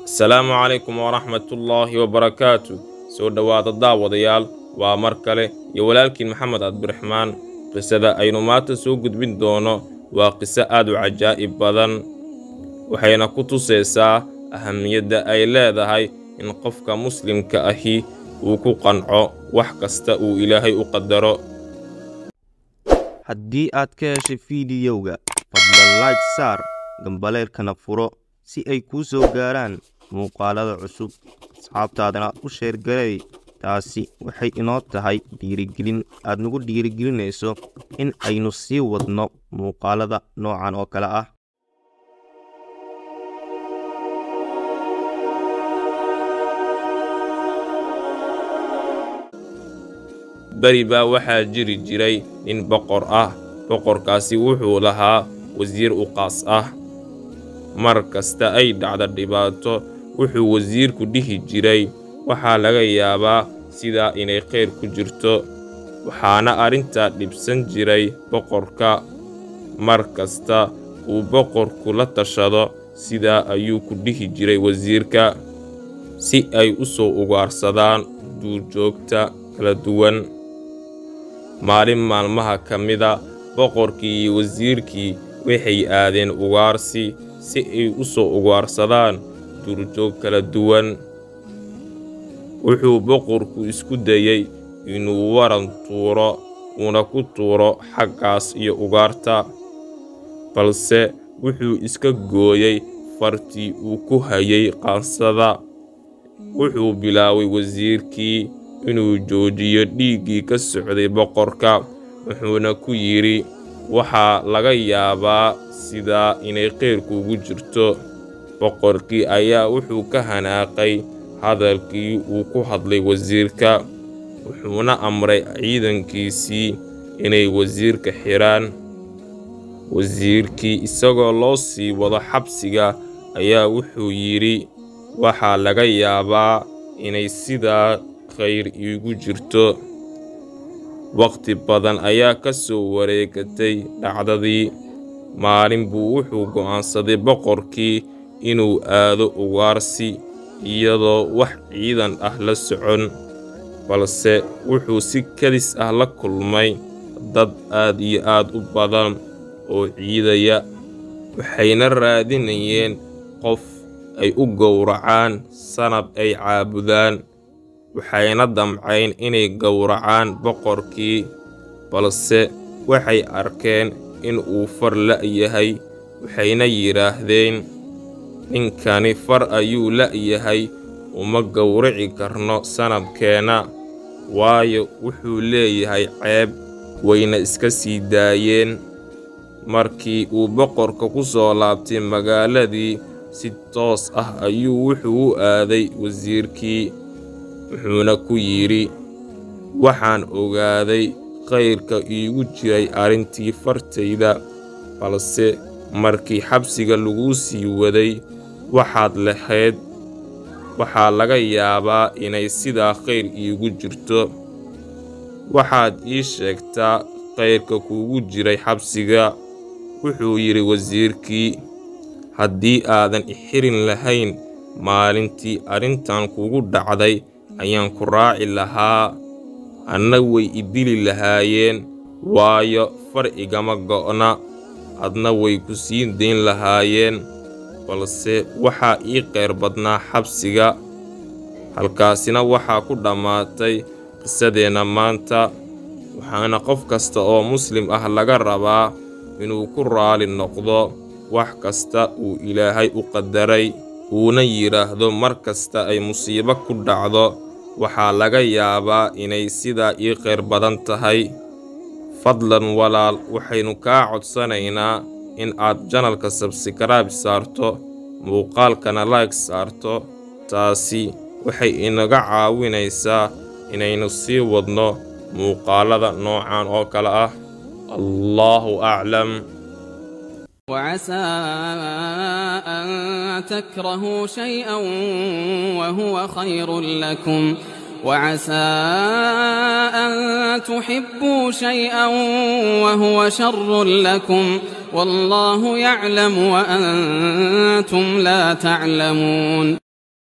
asalaamu calaykum waraxmatullaahi wabarakaatu soo dhowaada daawadayaal waa mar kale iyo walaalkiin maxamed cabdiraxmaan qisada aynu maanta soo gudbin doono waa qiso aad u cajaa'ib badan waxayna ku tusaysaa ahamiyadda ay leedahay in qofka muslimka ahi uu ku qanco wax kasta uu ilaahay u qadaro haddii aad ka heshay fiidiyowga fadlan layg saar gambaleelkana furo si ay kuu soo gaaraan muuqaalada cusub asxaabtaadana u sheergaray taasi waxay inoo tahay dhiirigelin aad nagu dhiirigelinayso in aynu sii wadno muuqaalada noocan oo kale ah beri baa waxaa jiri jiray nin boqor ah boqorkaasi wuxuu lahaa wasiir u qaas ah mar kasta ay dhacda dhibaato wuxuu wasiirku dhihi jiray waxaa laga yaabaa sidaa inay khayr ku jirto waxaana arrintaa dhibsan jiray boqorka mar kasta uu boqorku la tashado sidaa ayuu ku dhihi jiray wasiirka si ay u soo ugaarsadaan duurjoogta kala duwan maalin maalmaha ka mida boqorkii iyo wasiirkii waxay aadeen ugaarsi si ay u soo ugaarsadaan duurjoog kala duwan wuxuu boqorku isku dayey inuu waran tuuro uuna ku tuuro xaggaas iyo ugaarta balse wuxuu iska gooyey fartii uu ku hayay qaansada wuxuu bilaabay wasiirkii inuu joojiyo dhiiggii ka socday boqorka wuxuuna ku yidhi waxaa laga yaabaa sidaa inay khayrkuugu jirto boqorkii ayaa wuxuu ka hanaaqay hadalkii uu ku hadlay wasiirka wuxuuna amray ciidankiisii inay wasiirka xidhaan wasiirkii isagoo loo sii wado xabsiga ayaa wuxuu yidhi waxaa laga yaabaa inay sidaa khayr iigu jirto wakhti badan ayaa ka soo wareegatay dhacdadii maalin buu wuxuu go'aansaday boqorkii inuu aado ugaarsi iyadoo wax ciidan ah la socon balse wuxuu si kadis ah la kulmay dad aad iyo aad u badan oo ciidaya waxayna raadinayeen qof ay u gowracaan sanab ay caabudaan waxayna damcayn inay gowracaan boqorkii balse waxay arkeen in uu far la'yahay waxayna yidhaahdeen ninkani far ayuu la'yahay uma gowraci karno sanabkeenna waayo wuxuu leeyahay ceeb wayna iska sii daayeen markii uu boqorka ku soo laabtay magaaladii si toos ah ayuu wuxuu u aaday wasiirkii wuxuuna ku yidhi waxaan ogaaday khayrka iigu jiray arrintii fartayda balse markii xabsiga laguu sii waday waxaad lahayd waxaa laga yaabaa inay sidaa khayr iigu jirto waxaad ii sheegtaa khayrka kuugu jiray xabsiga wuxuu yidhi wasiirkii haddii aadan ixirin lahayn maalintii arrintan kugu dhacday ayaan ku raaci lahaa anna way i dili lahaayeen waayo far igama go'na adna way ku sii dayn lahaayeen balse waxaa ii qayr badnaa xabsiga halkaasina waxaa ku dhammaatay qisadeenna maanta waxaana qof kasta oo muslim ah laga rabaa inuu ku raali noqdo wax kasta uu ilaahay u qadaray uuna yidhaahdo mar kasta ay musiibo ku dhacdo waxaa laga yaabaa inay sidaa ii khayr badan tahay fadlan walaal waxaynu kaa codsanaynaa in aad janalka sabskrayb saarto muuqaalkana layg saarto taasi waxay inaga caawinaysaa inaynu sii wadno muuqaalada noocan oo kale ah allaahu aclam وعسى أن تكرهوا شيئا وهو خير لكم وعسى أن تحبوا شيئا وهو شر لكم والله يعلم وأنتم لا تعلمون